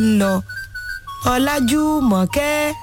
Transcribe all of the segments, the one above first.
ń lọ ọlájúmọ̀kẹ́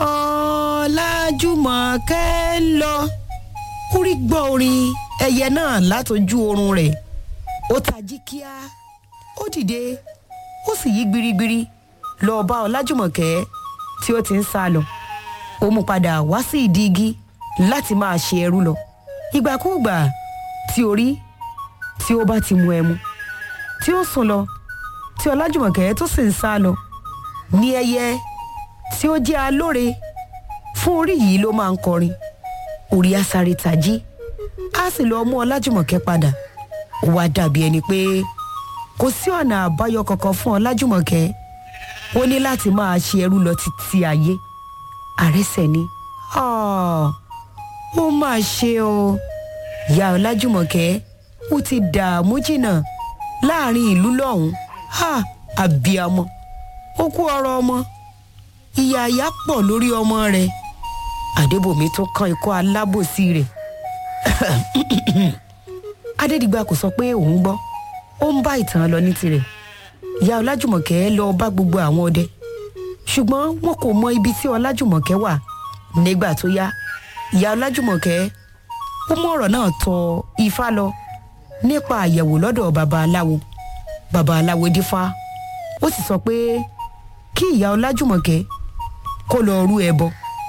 ọlájúmọ̀kẹ́ ń lọ orí gbọ́ orin ẹyẹ náà látojú oorun rẹ̀ ó tají kíá ó dìde ó sì yí gbirigbiri lọ bá ọlájúmọ̀kẹ́ tí ó ti ń sá lọ ó mú padà wá sí ìdí igi láti máa ṣe ẹrú lọ ìgbàkúùgbà tí orí tí ó bá ti mu ẹmu tí ó sùn lọ tí ọlájúmọ̀kẹ́ tó sì ń sá lọ ní ẹyẹ tí ó jẹ́ alóore fún orí yìí ló máa ń kọrin orí asáré tají á sì lọ mú ọlájúmọ̀kẹ́ padà ó wá dàbí ẹni pé kò sí ọ̀nà àbáyọ kankan fún ọlájúmọ̀kẹ́ ó ní láti máa ṣe ẹrú lọ títí ayé àrẹsẹ̀ ni ó mà ṣe o ìyá ọlájúmọ̀kẹ́ ó ti dààmú jìnnà láàrin ìlú lọ́hùn-ún àbíamọ ó kú ọ̀rọ̀ ọmọ ìyá àyà pọ̀ lórí ọmọ rẹ̀ àdébòmí tó kan ikọ́ alábòsí rẹ̀ adédìgbà kò sọ pé òun gbọ́ ó ń bá ìtàn lọ ní tirẹ̀ ìyá ọlájùmọ̀kẹ́ lọ bá gbogbo àwọn ọdẹ ṣùgbọ́n wọn kò mọ ibi tí ọlájùmọ̀kẹ́ wà nígbà tó yá ìyá ọlájùmọ̀kẹ́ ó mú ọ̀rọ̀ náà tọ ifá lọ nípa àyẹ̀wò lọ́dọ̀ baba aláwo baba aláwo dífá ó sì sọ pé kí ìyá ọlájùmọ̀kẹ́ kó lọ rú ẹbọ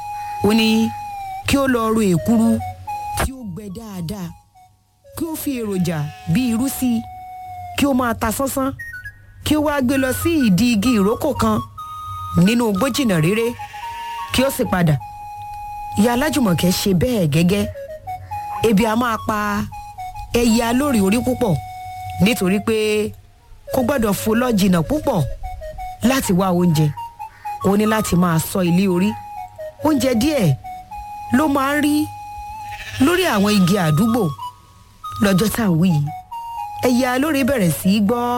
ó ní kí ó lọ ru èkuru tí ó gbẹ dáadáa kí ó fi èròjà bíi irú sí i kí ó máa ta sánsán kí ó wáá gbé lọ sí ìdí igi ìrókò kan nínú gbójìnà réré kí ó sì padà ìyá alájùmọ̀kẹ́ ṣe bẹ́ẹ̀ gẹ́gẹ́ ebi a máa pa ẹyẹ alórí orí púpọ̀ nítorí pé kò gbọ́dọ̀ fò lọ jìnnà púpọ̀ láti wá oúnjẹ ó ní láti máa sọ ilé orí oúnjẹ díẹ̀ ló máa ń rí lórí àwọn igi àdúgbò lọ́jọ́ tá à ń wí yìí ẹyẹ alóore bẹ̀rẹ̀ sí í gbọ́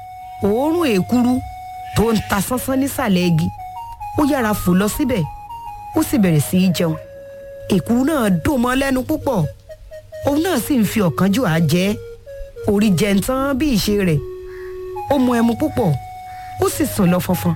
òórùn èkuru tó ń ta sánsán nísàlẹ̀ igi ó yára fò lọ síbẹ̀ ó sì bẹ̀rẹ̀ sí í jẹun èkuru náà dùn mọ́ lẹ́nu púpọ̀ òun náà sì ń fi ọ̀kánjúà jẹ orí jẹntán bí ìṣe rẹ̀ ó mu ẹmu púpọ̀ ó sì sùn lọ fọnfọn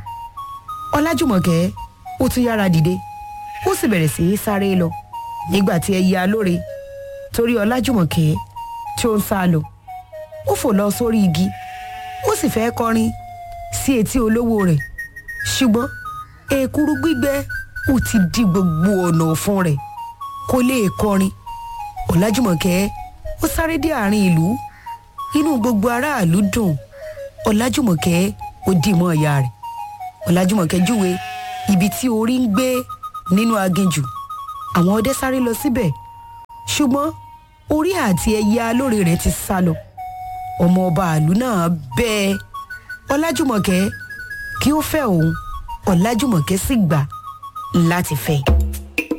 ọlájùmọ̀kẹ́ ó tún yára dìde ó sì bẹ̀rẹ̀ sí í sáré lọ nígbà tí ẹyẹ alóore torí ọlájùmọ̀kẹ́ tí ó ń sá lọ ó fò lọ sórí igi ó sì fẹ́ kọrin sí etí olówó rẹ̀ ṣùgbọ́n èkuru gbígbẹ ó ti di gbogbo ọ̀nà ọ̀fun rẹ̀ kó lè kọrin ọlájùmọ̀kẹ́ ó sáré dé àárín ìlú inú gbogbo aráàlú dùn ọlájùmọ̀kẹ́ ó dì mọ́ ìyá rẹ̀ ọlájùmọ̀kẹ́ júwe ibi tí orí ń gbé nínú aginjù àwọn ọdẹ sáré lọ síbẹ̀ ṣùgbọ́n orí àti ẹyẹ alóore rẹ̀ ti sá lọ ọmọ ọba àlú náà bẹ́ẹ̀ ọlájùmọ̀kẹ́ kí ó fẹ́ òun ọlájùmọ̀kẹ́ sì gbà láti fẹ́